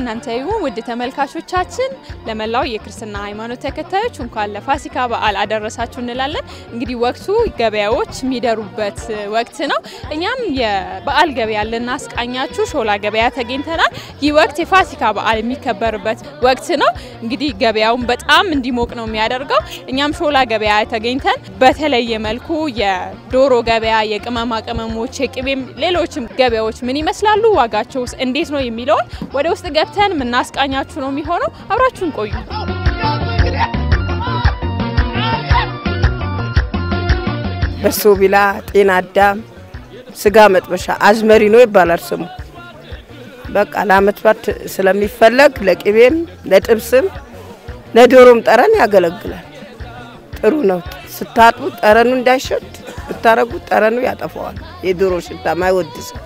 ለእናንተ ይሁን ውድ ተመልካቾቻችን፣ ለመላው የክርስትና ሃይማኖት ተከታዮች እንኳን ለፋሲካ በዓል አደረሳችሁ እንላለን። እንግዲህ ወቅቱ ገበያዎች የሚደሩበት ወቅት ነው። እኛም የበዓል ገበያ ልናስቃኛችሁ ሾላ ገበያ ተገኝተናል። ይህ ወቅት የፋሲካ በዓል የሚከበርበት ወቅት ነው። እንግዲህ ገበያውን በጣም እንዲሞቅ ነው የሚያደርገው። እኛም ሾላ ገበያ ተገኝተን በተለየ መልኩ የዶሮ ገበያ፣ የቅመማ ቅመሞች፣ የቅቤም ሌሎችም ገበያዎች ምን ይመስላሉ፣ ዋጋቸውስ እንዴት ነው የሚለውን ወደ ውስጥ ገብተን የምናስቃኛችሁ ነው የሚሆነው። አብራችሁን ቆዩ። በሶ ቢላ፣ ጤና አዳም፣ ስጋ መጥበሻ አዝመሪኖ ይባላል ስሙ። በቃ ለአመት ባት ስለሚፈለግ ለቅቤም ለጥብስም ለዶሮም ጠረን ያገለግላል። ጥሩ ነው። ስታጥቡ ጠረኑ እንዳይሸት ብታረጉት ጠረኑ ያጠፋዋል። የዶሮ ሽታ ማይወድ ሰው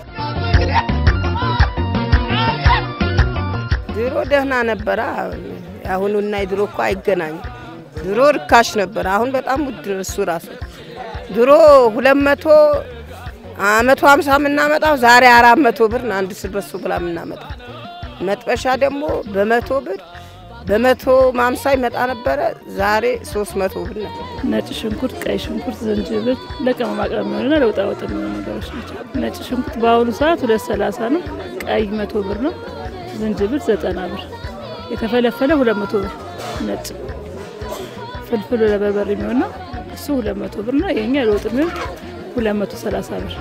ድሮ ደህና ነበረ። አሁኑና የድሮ እኮ አይገናኝም። ድሮ ርካሽ ነበረ። አሁን በጣም ውድ ነው እሱ ራሱ። ድሮ ሁለት መቶ መቶ ሀምሳ የምናመጣው ዛሬ አራት መቶ ብር ነው አንድ ስበሱ ብላ የምናመጣው። መጥበሻ ደግሞ በመቶ ብር በመቶ ማምሳ ይመጣ ነበረ። ዛሬ ሶስት መቶ ብር ነው። ነጭ ሽንኩርት፣ ቀይ ሽንኩርት፣ ዝንጅብል ለቅመማ ቅመም የሚሆኑና ለውጣ ወጥ የሚሆኑ ነገሮች ናቸው። ነጭ ሽንኩርት በአሁኑ ሰዓት ሁለት ሰላሳ ነው። ቀይ መቶ ብር ነው። ዝንጅብል ዘጠና ብር፣ የተፈለፈለ ሁለት መቶ ብር። ነጭ ፍልፍሉ ለበርበሬ የሚሆን ነው እሱ ሁለት መቶ ብር ነው። የኛ ለውጥ የሚሆን ሁለት መቶ ሰላሳ ብር።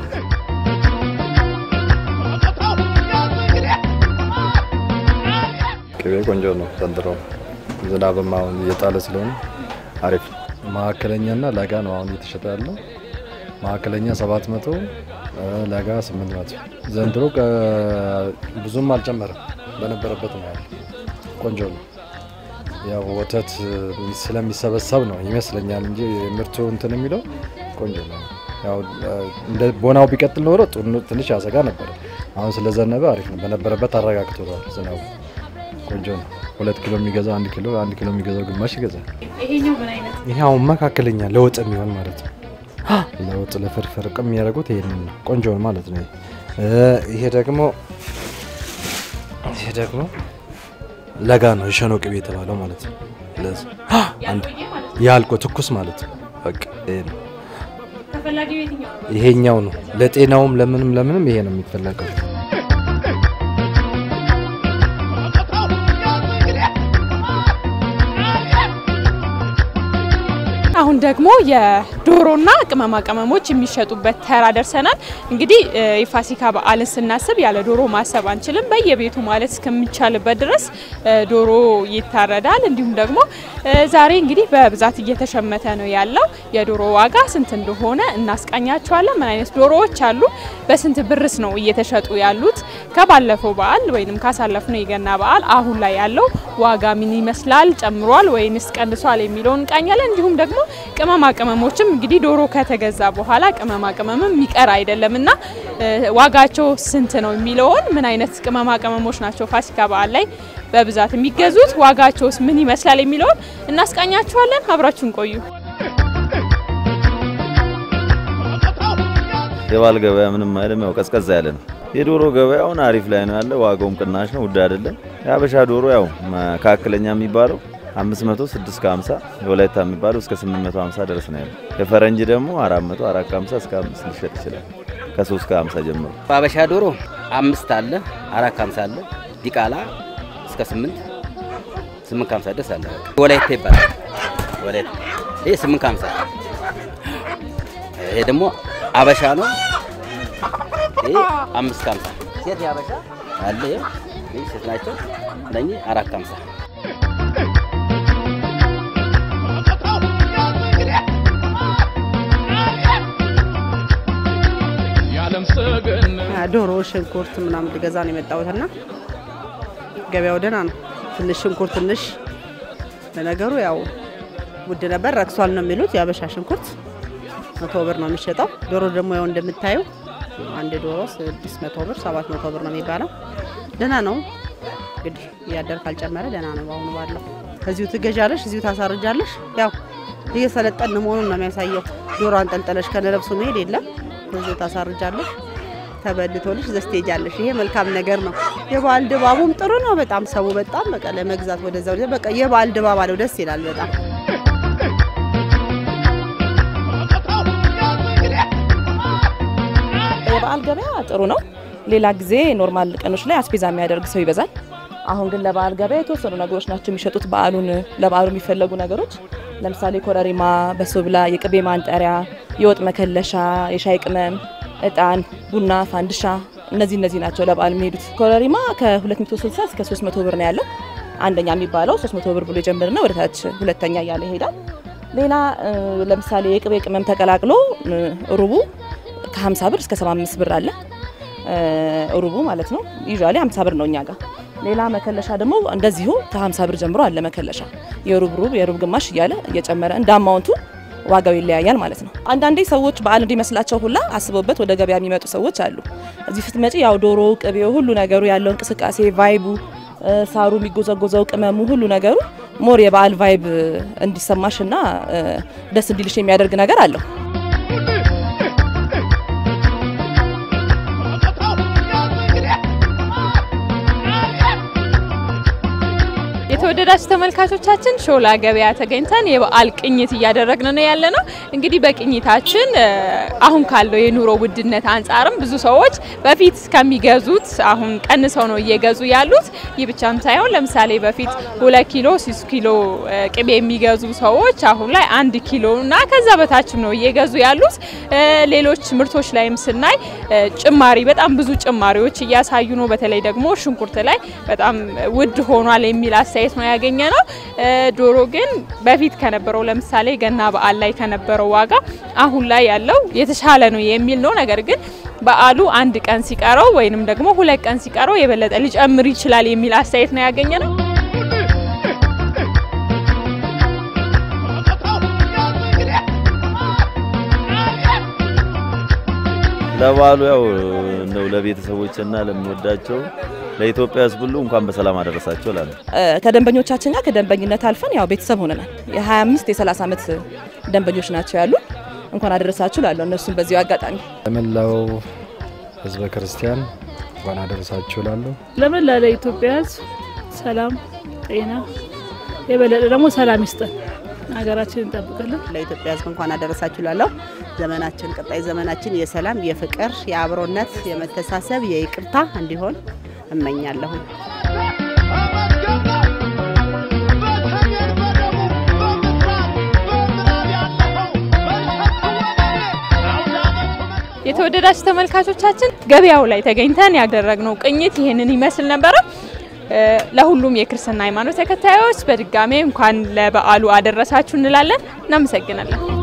ቅቤ ቆንጆ ነው ዘንድሮ ዝናብም አሁን እየጣለ ስለሆነ አሪፍ ነው። መካከለኛና ለጋ ነው አሁን እየተሸጠ ያለው። መካከለኛ 700 ለጋ 800። ዘንድሮ ብዙም አልጨመረም፣ በነበረበት ነው ያለው። ቆንጆ ነው። ያው ወተት ስለሚሰበሰብ ነው ይመስለኛል እንጂ ምርቱ እንትን የሚለው ቆንጆ ነው። ያው እንደ ቦናው ቢቀጥል ኖሮ ትንሽ ያሰጋ ነበረ። አሁን ስለዘነበ አሪፍ ነው። በነበረበት አረጋግቶታል ዝናቡ። ቆንጆ ነው። ሁለት ኪሎ የሚገዛው አንድ ኪሎ አንድ ኪሎ የሚገዛው ግማሽ ይገዛል። ይሄኛው ምን አይነት ይሄ አሁን መካከለኛ ለወጥ የሚሆን ማለት ነው። ለወጥ ለፍርፍር ቅም የሚያደርጉት ይሄንን ነው። ቆንጆ ነው ማለት ነው። ይሄ ደግሞ ይሄ ደግሞ ለጋ ነው የሸኖ ቅቤ የተባለው ማለት ነው። ለዚህ አንድ ያልቆ ትኩስ ማለት ነው። በቃ ይሄ ነው ተፈላጊው የትኛው ነው? ይሄኛው ነው ለጤናውም ለምንም ለምንም ይሄ ነው የሚፈለገው። አሁን ደግሞ የዶሮና ቅመማ ቅመሞች የሚሸጡበት ተራ ደርሰናል። እንግዲህ የፋሲካ በዓልን ስናስብ ያለ ዶሮ ማሰብ አንችልም። በየቤቱ ማለት እስከሚቻልበት ድረስ ዶሮ ይታረዳል። እንዲሁም ደግሞ ዛሬ እንግዲህ በብዛት እየተሸመተ ነው ያለው። የዶሮ ዋጋ ስንት እንደሆነ እናስቃኛቸዋለን። ምን አይነት ዶሮዎች አሉ፣ በስንት ብርስ ነው እየተሸጡ ያሉት፣ ከባለፈው በዓል ወይም ካሳለፍነው የገና በዓል አሁን ላይ ያለው ዋጋ ምን ይመስላል፣ ጨምሯል ወይንስ ቀንሷል የሚለውን እንቃኛለን። እንዲሁም ደግሞ ቅመማ ቅመሞችም እንግዲህ ዶሮ ከተገዛ በኋላ ቅመማ ቅመምም የሚቀር አይደለም እና ዋጋቸው ስንት ነው የሚለውን ምን አይነት ቅመማ ቅመሞች ናቸው ፋሲካ በዓል ላይ በብዛት የሚገዙት ዋጋቸውስ ምን ይመስላል የሚለውን እናስቃኛችኋለን። አብራችሁን ቆዩ። የበዓል ገበያ ምንም አይልም፣ ያው ቀዝቀዛ ያለ ነው። የዶሮ ገበያውን አሪፍ ላይ ነው ያለ። ዋጋውም ቅናሽ ነው፣ ውድ አይደለም። የሀበሻ ዶሮ ያው መካከለኛ የሚባለው 500 650 የወላይታ የሚባለው እስከ 850 ድረስ ነው ያለው። የፈረንጅ ደግሞ 400 450 እስከ 5 ሊሸጥ ይችላል። ከ3 ከ50 ጀምሮ አበሻ ዶሮ አምስት አለ፣ አራት ከሀምሳ አለ፣ ዲቃላ እስከ ስምንት ስምንት ከሀምሳ ድረስ አለ። ወላይታ ይባላል። ወላይታ ይሄ ስምንት ከሀምሳ ይሄ ደግሞ አበሻ ነው። ይሄ አምስት ከሀምሳ ሴት የአበሻ አለ። ይሄ ሴት ናቸው። እነኚህ አራት ከሀምሳ ዶሮ፣ ሽንኩርት ምናምን ልገዛ ነው የመጣሁትና ገበያው ደህና ነው። ትንሽ ሽንኩርት ትንሽ ለነገሩ ያው ውድ ነበር፣ ረክሷል ነው የሚሉት። የአበሻ ሽንኩርት መቶ ብር ነው የሚሸጠው። ዶሮ ደግሞ ያው እንደምታዩ አንድ ዶሮ ስድስት መቶ ብር ሰባት መቶ ብር ነው የሚባለው። ደህና ነው እንግዲህ እያደር ካልጨመረ ደህና ነው። በአሁኑ ባለው እዚሁ ትገዣለሽ፣ እዚሁ ታሳርጃለሽ። ያው እየሰለጠን መሆኑን ነው የሚያሳየው። ዶሮ አንጠልጠለሽ ከነለብሱ መሄድ የለም። እዚሁ ታሳርጃለሽ። ተበልቶልሽ ዘስቴጅ አለሽ። ይሄ መልካም ነገር ነው። የበዓል ድባቡም ጥሩ ነው። በጣም ሰው በጣም በቃ ለመግዛት ወደዛ ወደዛ በቃ የበዓል ድባብ አለው። ደስ ይላል በጣም የበዓል ገበያ ጥሩ ነው። ሌላ ጊዜ ኖርማል ቀኖች ላይ አስቤዛ የሚያደርግ ሰው ይበዛል። አሁን ግን ለበዓል ገበያ የተወሰኑ ነገሮች ናቸው የሚሸጡት። በዓሉን ለበዓሉ የሚፈለጉ ነገሮች ለምሳሌ ኮረሪማ፣ በሶብላ፣ የቅቤ ማንጠሪያ፣ የወጥ መከለሻ፣ የሻይ ቅመም፣ እጣን፣ ቡና፣ ፋንድሻ እነዚህ እነዚህ ናቸው ለበዓል የሚሄዱት። ኮረሪማ ከ260 እስከ 300 ብር ነው ያለው። አንደኛ የሚባለው 300 ብር ብሎ ይጀምርና ወደ ታች ሁለተኛ እያለ ይሄዳል። ሌላ እ፣ ለምሳሌ የቅቤ ቅመም ተቀላቅሎ እ፣ ሩቡ ከ50 ብር እስከ 75 ብር አለ እ፣ ሩቡ ማለት ነው። ዩዥዋሊ 50 ብር ነው እኛ ጋር። ሌላ መከለሻ ደግሞ እንደዚሁ ከ50 ብር ጀምሮ አለ መከለሻ የሩብ ሩብ የሩብ ግማሽ እያለ እየጨመረ እንደ አማውንቱ ዋጋው ይለያያል ማለት ነው። አንዳንዴ ሰዎች በዓል እንዲመስላቸው ሁላ አስበውበት ወደ ገበያ የሚመጡ ሰዎች አሉ። እዚህ ስትመጪ ያው ዶሮ፣ ቅቤው፣ ሁሉ ነገሩ ያለው እንቅስቃሴ ቫይቡ፣ እ፣ ሳሩ የሚጎዘጎዘው ቅመሙ፣ ሁሉ ነገሩ ሞር የበዓል ቫይብ እንዲሰማሽና እ፣ ደስ እንዲልሽ የሚያደርግ ነገር አለው። የተወደዳችሁ ተመልካቾቻችን ሾላ ገበያ ተገኝተን የበዓል ቅኝት እያደረግን ነው ያለ ነው። እንግዲህ በቅኝታችን እ፣ አሁን ካለው የኑሮ ውድነት አንጻርም ብዙ ሰዎች በፊት ከሚገዙት አሁን ቀንሰው ነው እየገዙ ያሉት። ይህ ብቻም ሳይሆን ለምሳሌ በፊት ሁለት ኪሎ ሶስት ኪሎ እ፣ ቅቤ የሚገዙ ሰዎች አሁን ላይ አንድ ኪሎ እና ከዛ በታችም ነው እየገዙ ያሉት። እ፣ ሌሎች ምርቶች ላይም ስናይ እ፣ ጭማሪ በጣም ብዙ ጭማሪዎች እያሳዩ ነው። በተለይ ደግሞ ሽንኩርት ላይ በጣም ውድ ሆኗል የሚል አስተያየት ነው ያገኘ ነው። እ፣ ዶሮ ግን በፊት ከነበረው ለምሳሌ ገና በዓል ላይ ከነበረው ዋጋ አሁን ላይ ያለው የተሻለ ነው የሚል ነው። ነገር ግን በዓሉ አንድ ቀን ሲቀረው ወይንም ደግሞ ሁለት ቀን ሲቀረው የበለጠ ሊጨምር ይችላል የሚል አስተያየት ነው ያገኘ ነው። ለበዓሉ ያው እንደው ለቤተሰቦችና ለሚወዳቸው ለኢትዮጵያ ሕዝብ ሁሉ እንኳን በሰላም አደረሳቸው እላለሁ። እ፣ ከደንበኞቻችን ጋር ከደንበኝነት አልፈን ያው ቤተሰብ ሆነናል። የ25 የ30 ዓመት ደንበኞች ናቸው ያሉ። እንኳን አደረሳችሁ ላለሁ እነሱም በዚሁ አጋጣሚ ለመላው ህዝበ ክርስቲያን እንኳን አደረሳችሁ እላለሁ። ለመላ ለኢትዮጵያ ሕዝብ ሰላም፣ ጤና የበለጠ ደግሞ ሰላም ይስጠን፣ ሀገራችንን እንጠብቅልን። ለኢትዮጵያ ሕዝብ እንኳን አደረሳችሁ ላለሁ ዘመናችን ቀጣይ ዘመናችን የሰላም የፍቅር የአብሮነት የመተሳሰብ የይቅርታ እንዲሆን እመኛለሁ። የተወደዳችሁ ተመልካቾቻችን ገበያው ላይ ተገኝተን ያደረግነው ቅኝት ይህንን ይመስል ነበረ። እ፣ ለሁሉም የክርስትና ሃይማኖት ተከታዮች በድጋሜ እንኳን ለበዓሉ አደረሳችሁ እንላለን። እናመሰግናለን።